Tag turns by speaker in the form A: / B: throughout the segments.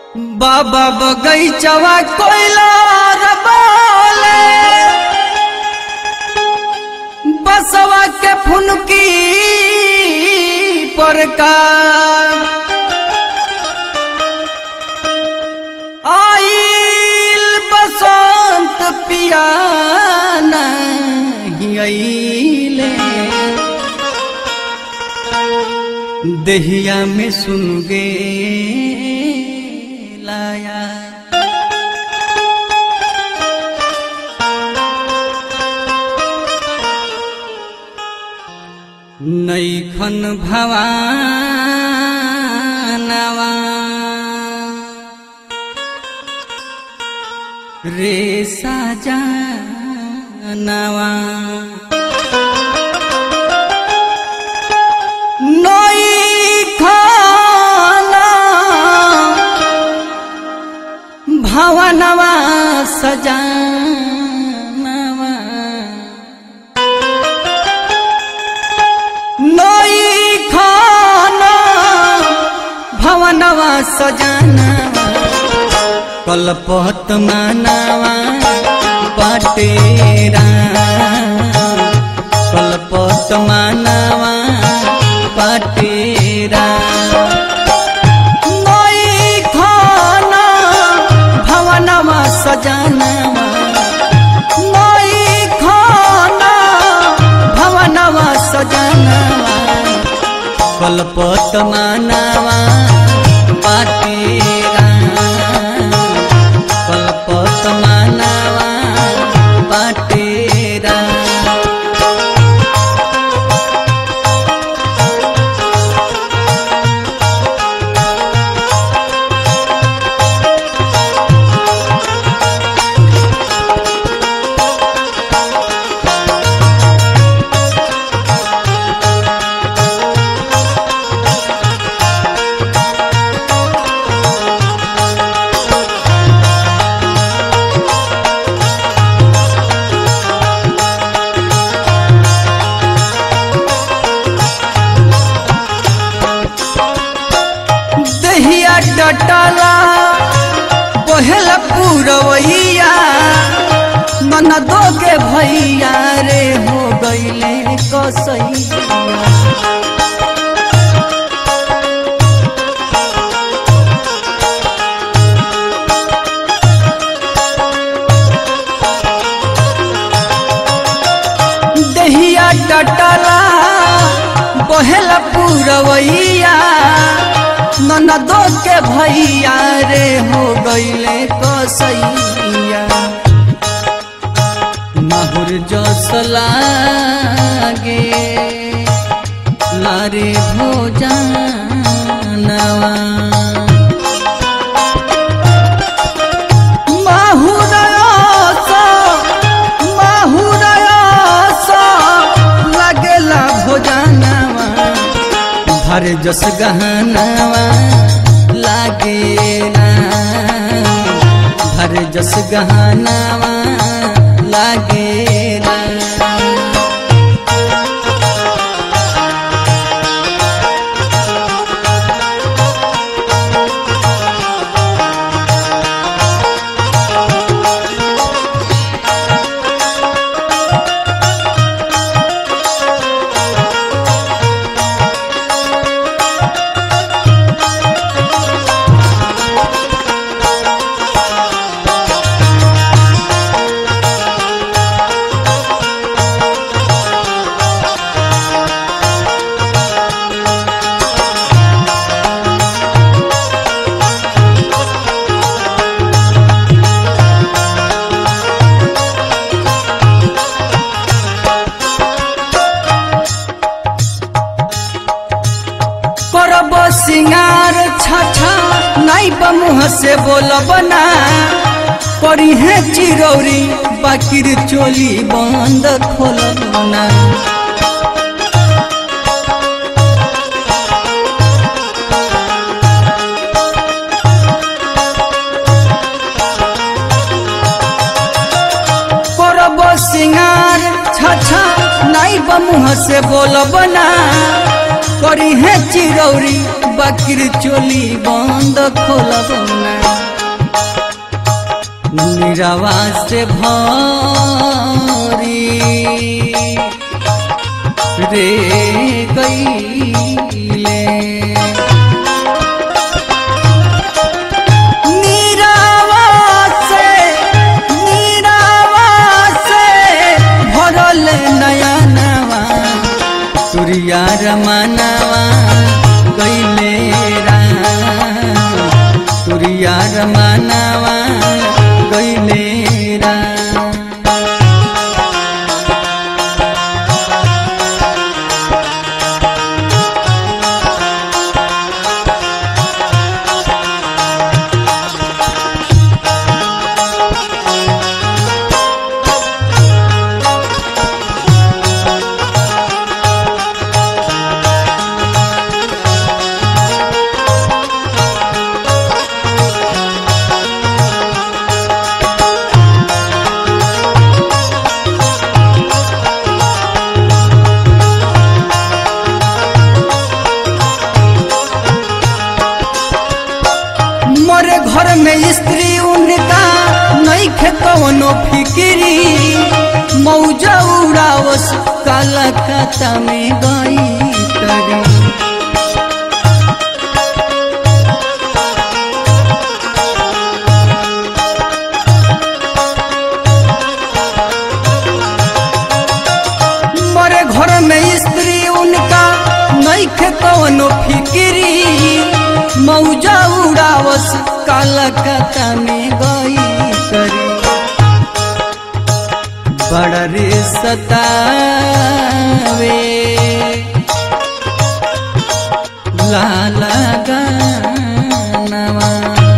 A: बाबा बगैचवा कोयला रबाले बसवा के फुनकी पर का आइल बसंत पियाना हियले दहिया में सुन गे लाया नैखन भवानवा रे साजनवा नैखन भवनवा सजानवा नैखन भवनवा सजानवा कलपत मानवा पटेरा कलपत मानवा पटेरा नैखन भवनवा सजानवा नैखन भवनवा सजानवा कलपत मानवा पाटेरा कलपत मानवा पाटेरा दहिया डटला बहेला पूरवैया ननदो के भैया रे हो गईले कसैया दहिया डटला बहेला पूरवैया ननदो के भैया रे हो गईले कसैया माहुर जस लागे लारे भोजनवा माहुरयस माहुरयस लागेला भोजनवा भर जस गहनवा लागेला भर जस गहनवा लागेला करब सिंगार छछा नहीं मुँह से बोलब ना करी है चिरौरी बाकिर चोली बंद खोलब ना करब सिंगार छछा नहीं मुँह से बोलब ना करी है चिरौरी बाकिर चोली बंद खोलब ना निरावा से भरी रे गईले नीरावा से नीरावा से भरल नया नवा तुरिया रमानवा गईले राम तुरिया रमानवा गईले राम मोरे घर में स्त्री उनका नहीं कवनो फिक्री मौजा उड़ावस कलकत्ता में गई तरी मोरे घर में स्त्री उनका नहीं कवनो फिक्री मौजा उड़ावस कलकत्ता में गई करी बड़ा रे सतावे लाला गानवा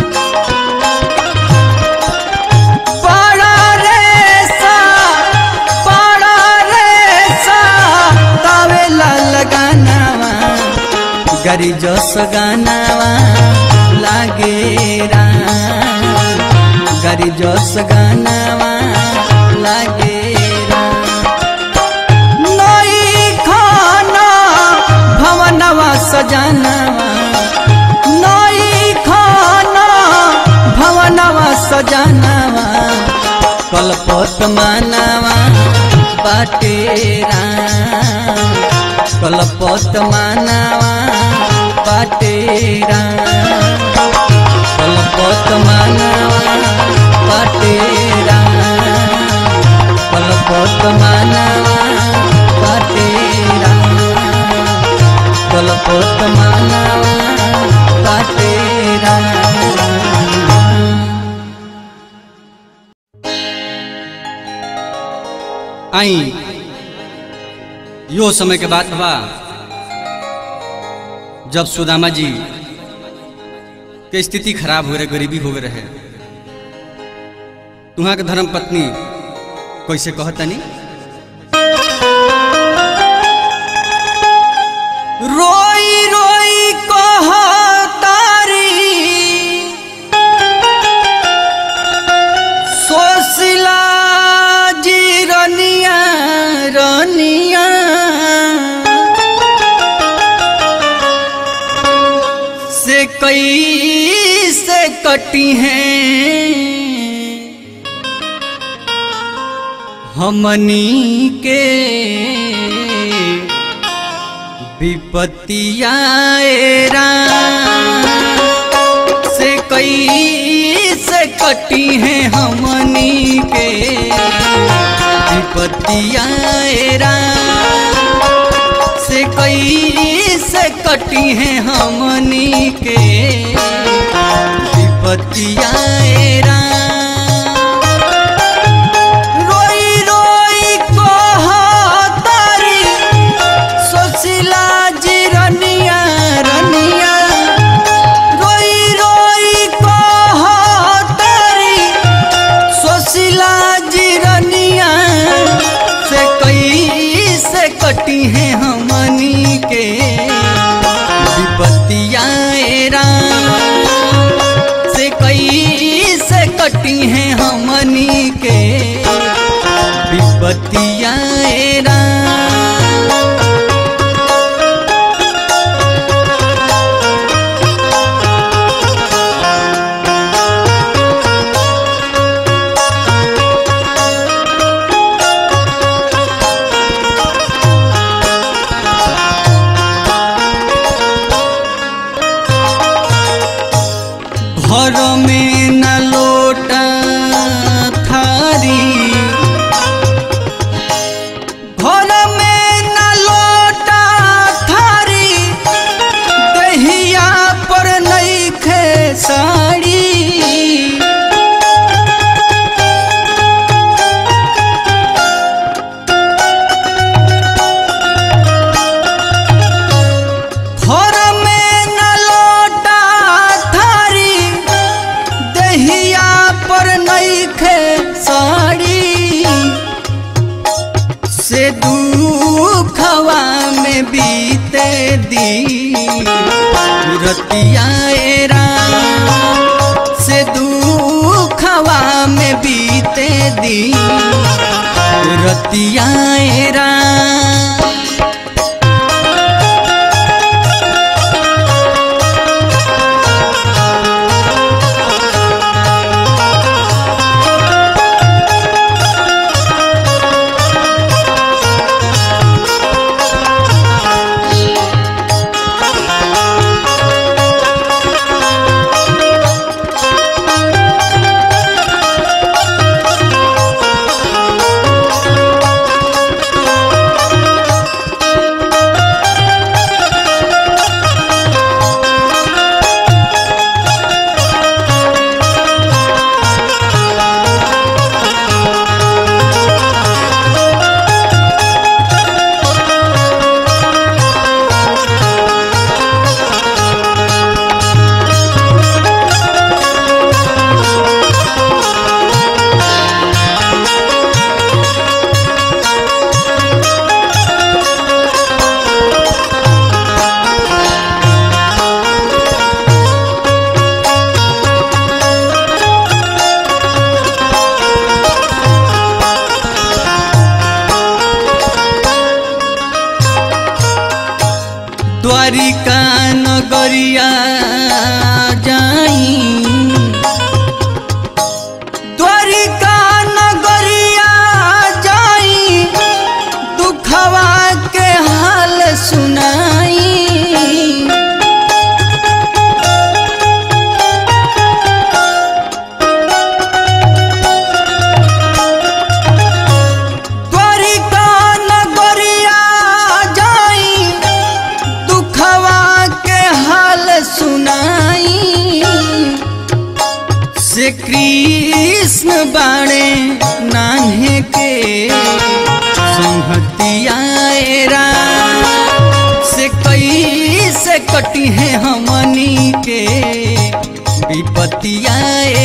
A: बड़ा रे सा बड़ा रे सा तावे लाला गानवा गरी जस गानावा लागे राम गरी जस गानावा लागे राम नई खाना भवनवा सजानवा नई खाना भवनवा सजानवा कलपत मानवा बाटे राम कलपत मानवा बाटे राम कलपत मानवा बाटे राम कलपत मानवा बाटे राम कलपत मानवा बाटे राम आई यो समय के बात बा जब सुदामा जी के स्थिति खराब हो रहे गरीबी हो गए रहे तुहा के धर्म पत्नी कैसे कहतनी रोई रोई कहतारी सोशिला जी रनिया रनिया से कई से कटी हैं हमनी के विपत्तिया से कई से कटी हैं हमनी के विपत्तिया से कई से कटी हैं हमनी के विपत्तिया रोई रोई कहतारी सोशिला जी रनिया रनिया रोई रोई कहतारी सोशिला जी रनिया से कई से कटी हैं हमनी के विपत्तिया से कई से घर में न लोटा थारी घर में न लोटा थारी दहिया पर नईखे साड़ी घर में न लोटा थारी दहिया पर नईखे साड़ी से दुखवा में बीते दी रतिया से दुखवा में बीते दी रतिया द्वारिका नगरिया जाई द्वारिका नगरिया जाई दुखवा के हाल सुनाई द्वारिका नगरिया जाई दुखवा के हाल सुनाई से कृष्ण बाणे नान्हे के संहतिया से कई से कटी है हमनी के विपतिया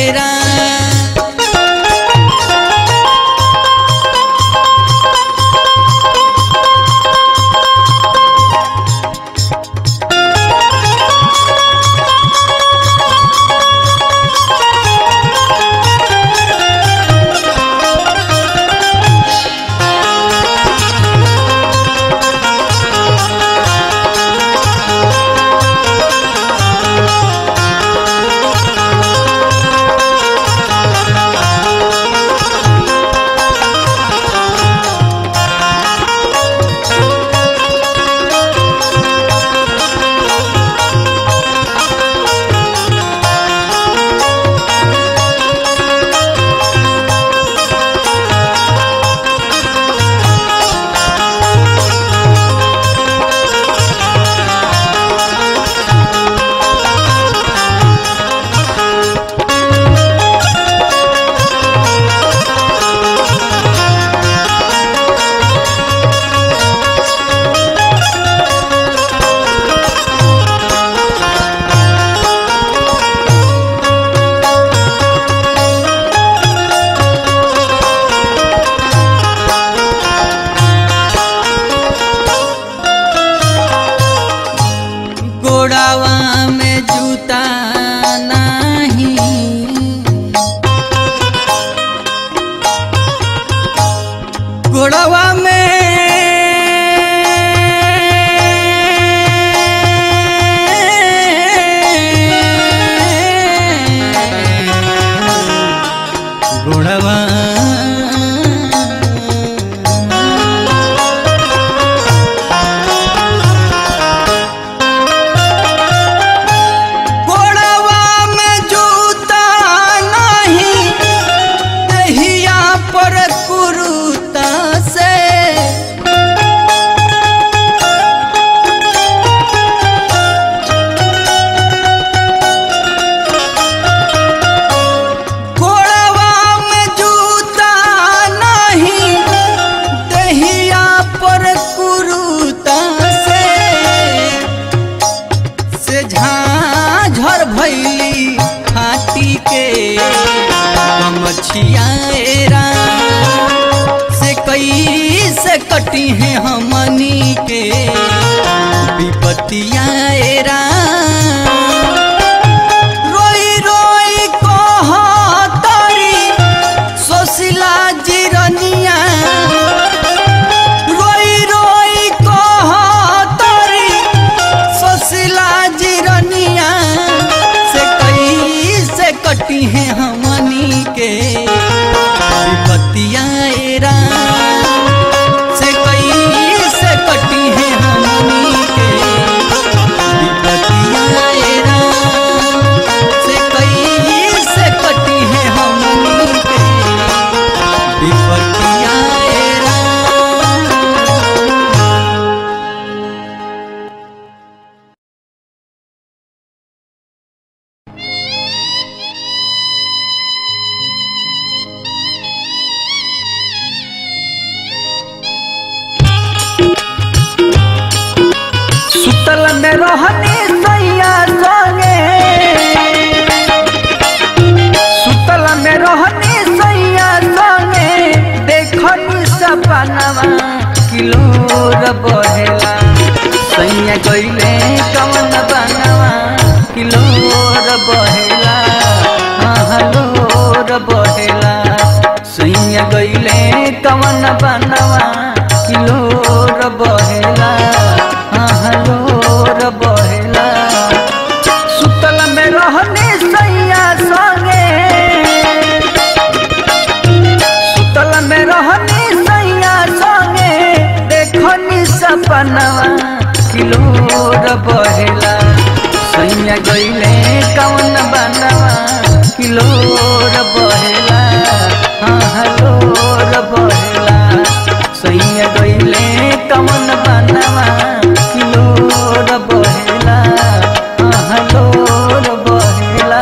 A: गोड़ावा में जूता नहीं गोड़ावा में गोड़ावा गोड़ा झाझर भैली फाटी के कमछियारा से कई से कटी है हमनी के विपतियारा रोई रोई कहतरी सोशिला जिरनिया रोई रोई कहतरी सोशिला जिरनिया से कई से कटी है हमनी के विपतियारा से कई से कटी है हमनी के विपतियारा से कई से कटी है हमनी के विपतियारा
B: सुतल में रहनी सैया संगे सुतल में रहनी सैया संगे देखनी सपनवा किलोर बहेला सैया गईले कवन बनवा किलोर बहेला हलोर बहेला सैया गईले कवन बनवा किलोर बहेला हलोर बहेला सुतल में रहनी सैया संगे सुतल में रहनी सैया संगे देखनी सपनवा किलोर बहेला सैया गईले कवन बनवा किलोर बहेला हलोर बहेला सैया गईले कवन बनवा किलोर बहेला हलोर बहेला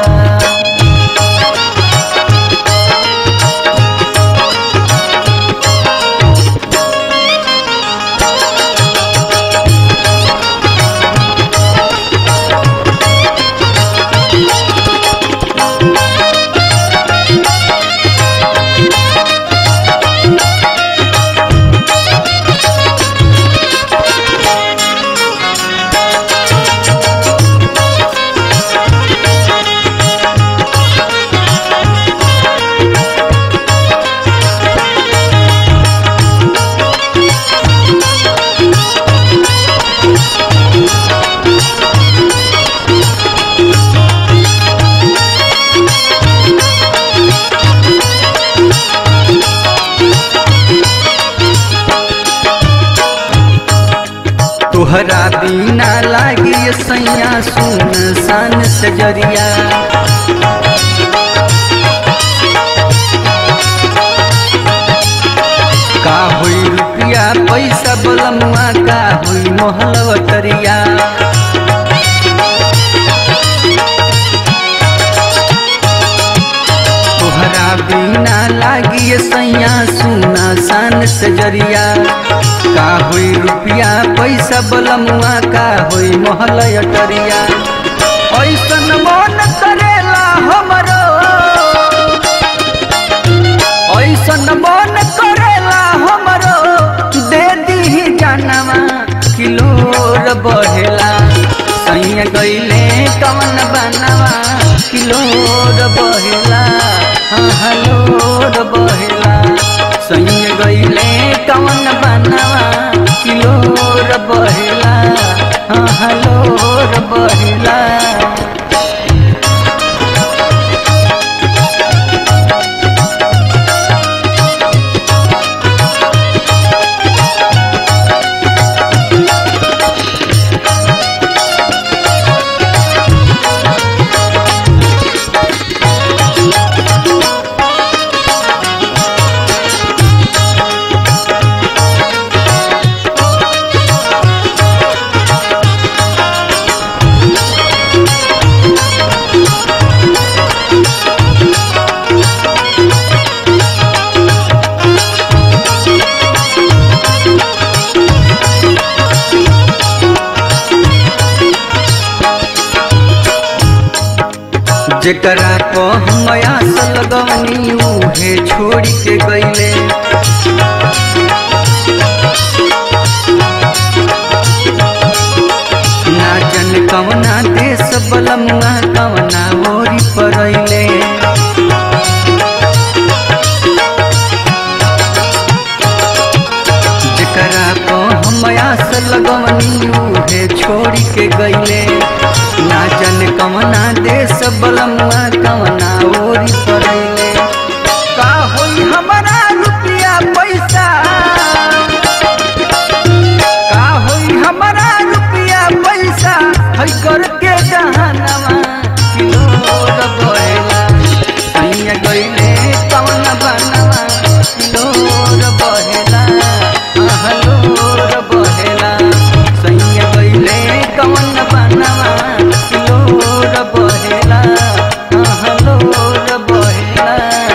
B: तोहरा बिना लागी सैया सुन सन सजरिया का होई रुपया पैसा बलमुआ का होई मोहलवतरिया तोहरा बिना लागी सैया सुना सन सजरिया का होई रुपया पैसा बलमुआ का होई महल अटरिया ऐसन मन करेला हमरो ऐसन मन करेला हमरो दे दी जानवा किलोर बहेला सैया गईले कवन बनवा किलोर बहेला हाँ हलोर बहेला सैया गईले कवन बनवा किलोर बहेला हाँ हलोर बहेला जेकरा को हम आस लगवनी उहे छोड़ी के गईले ना जन कवना देश बलमुआ कवना ओरी परैले जेकरा को हम आस लगवनी उहे छोड़ी के गईले ना जन कवना देश बलमुआ कवना ओरी परैले का होई हमारा रुपया पैसा का होई हमारा रुपया पैसा है करके जहानवा किलोर बहेला सैया गईले कवन बनवा किलोर बहेला आहलोर बहेला सैया गईले कवन बनवा किलोर बहेला आहलोर बहेला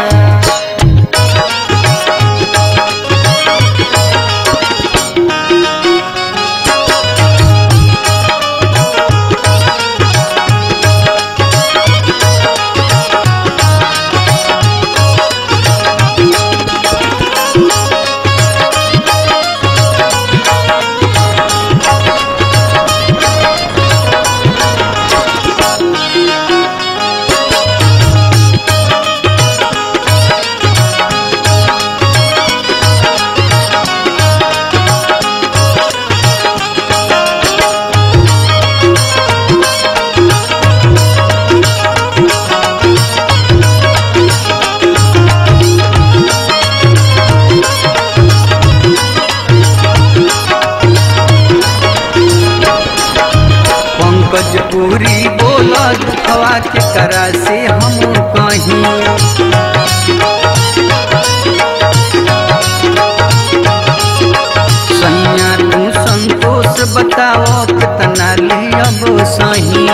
B: पंकज पूरी बोला दुखवा के करा से हम कहीं सैया तू संतोष बताओ कितना लियब सही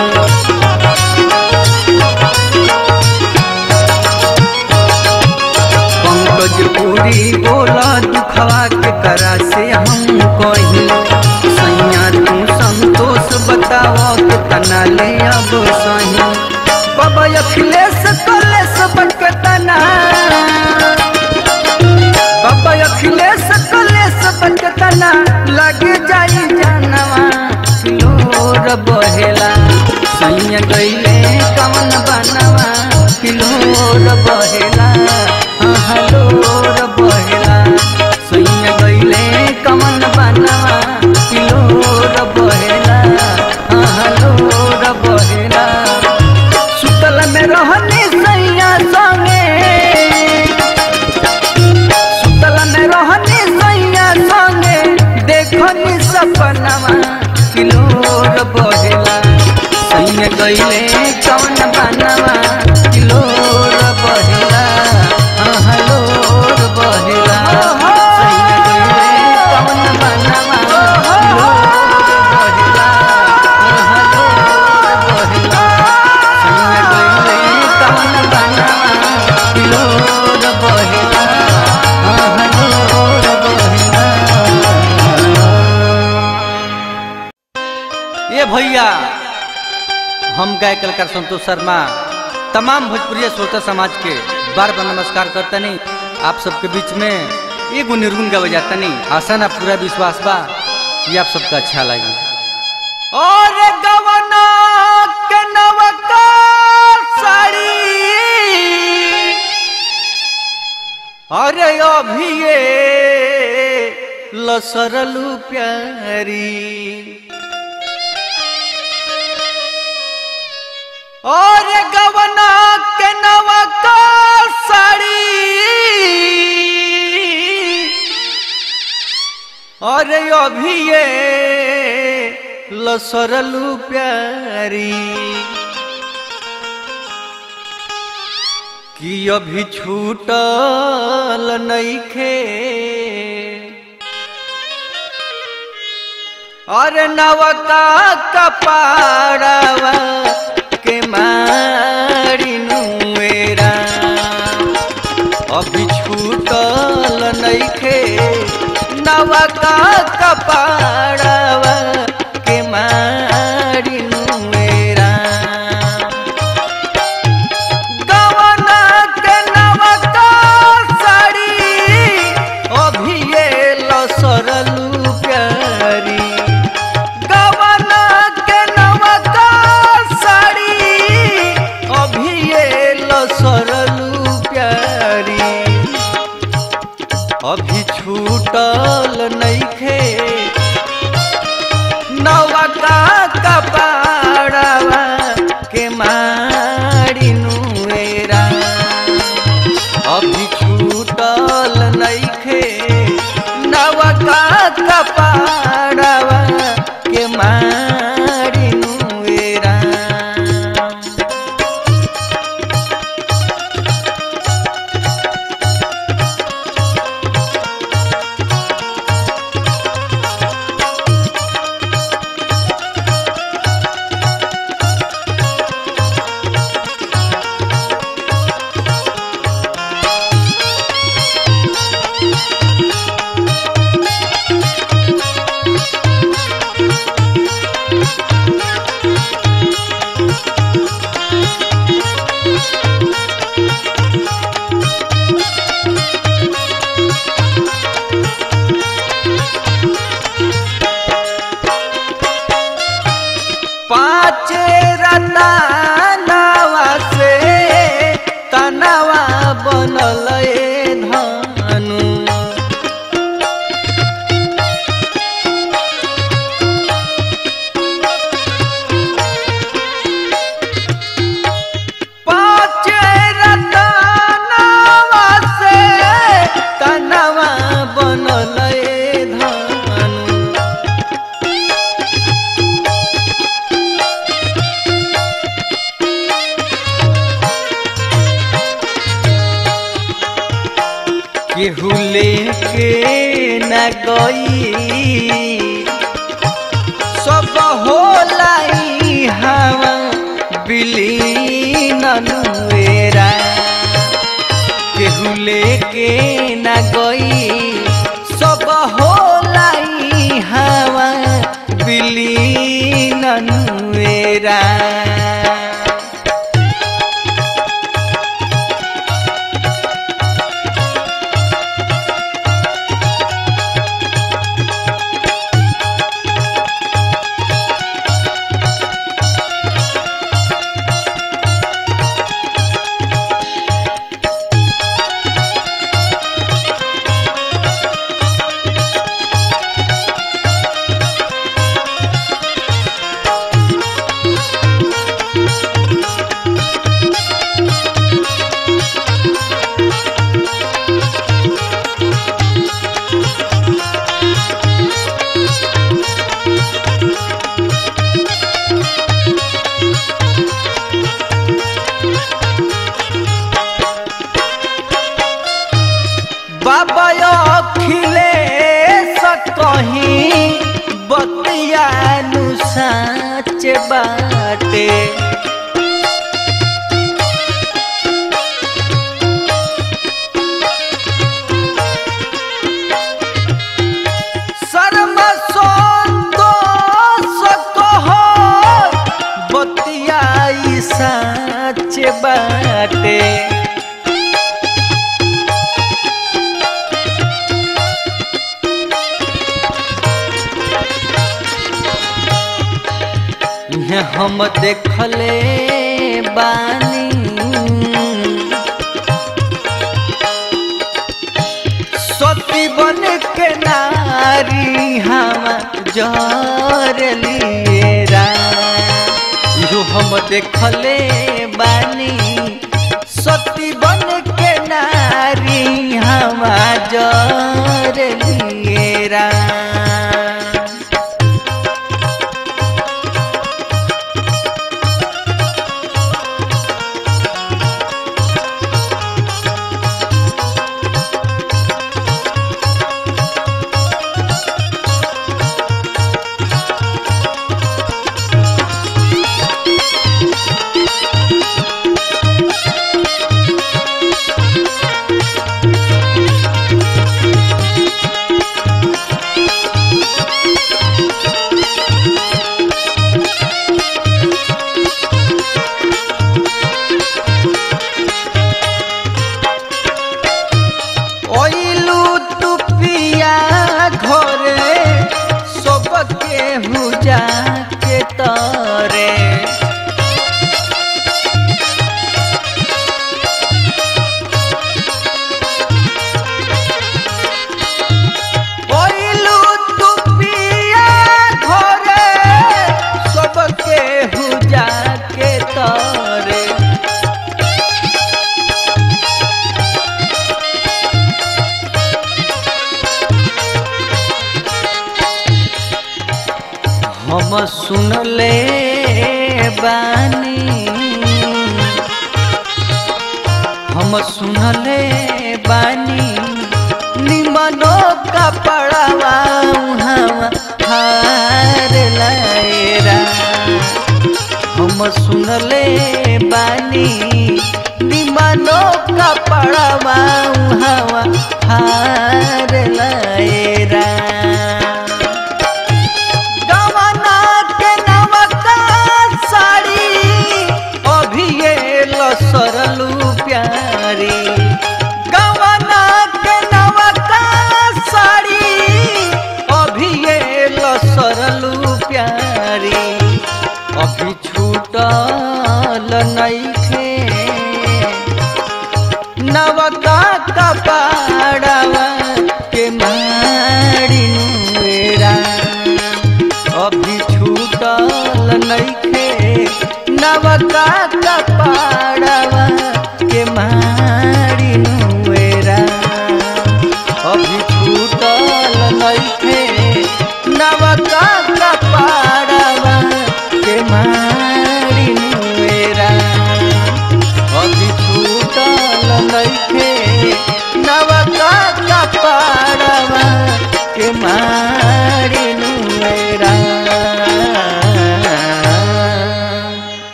B: पंकज पूरी बोला दुखवा के करा से हम कहीं सैया तू संतोष बताओ कितना ले अब सही बाबा अखिलेश कलेश बन के तना बाबा अखिलेश कलेश बन के तना लग जाई जानवा किलोर बहेला सैया गईले कवन बनवा किलोर बहेला हलोर बहेला सैया गईले कवन बनवा किलोर बहेला हलोर बहेला सुतल में रहनी सैया संगे सुतल में रहनी सैया संगे देखनी सपनवा किलोर बहेला सैया गईले कवन बनवा किलोर बहेला हलोर बहेला सैया गईले कवन बनवा किलोर बहेला हलोर बहेला सैया गईले कवन बनवा किलोर बहेला हलोर बहेला
C: ये भैया हम गाय कलाकार संतोष शर्मा तमाम भोजपुरी श्रोता समाज के बार बार नमस्कार करतनी आप सबके बीच में एगो निर्गुण गावे जातनी आशा ना पूरा विश्वास बा कि आप सबका अच्छा लगे और गवना के नवका साड़ी अरे अभी ये लसरलू प्यारी और गवना के नवका साड़ी और अभी ये लसरलू प्यारी कि अभी छूटल नइखे अरे नवका कपाड़वा के मारी नुएरा अभी छूटल नइखे नवका कपाड़वा के मारी नुएरा
B: केहू लेके न गई सब होलाई हवा बिलीन नुएरा केहू लेके न गई सब होलाई हवा बिलीन नुएरा बाबा अखिले कहीं बतियानु साच बाटे शर्म संतोष कहो बतियाई साच बाटे इहे हम देखले बानी सती बन के नारी हम जर लिएरा जो हम देखले बानी सती बन के नारी हम जर लिएरा ओइलू तू पिया घरे सबके हुजा के तरे ओइलू तू पिया घरे सबके हुजा के तरे हम सुनले बानी हम सुनले बानी निमनो कपड़वा हम हार लायरा हम सुनले बानी निमनो कपड़वा हम हार लायरा गवना के नवका साड़ी अभिये लसरलू प्यारी गवना के नवका साड़ी अभिये लसरलू प्यारी अभी छूटल नइखे नवका कपाड़वा के मारी नुएरा अभी छूटल नइखे नवका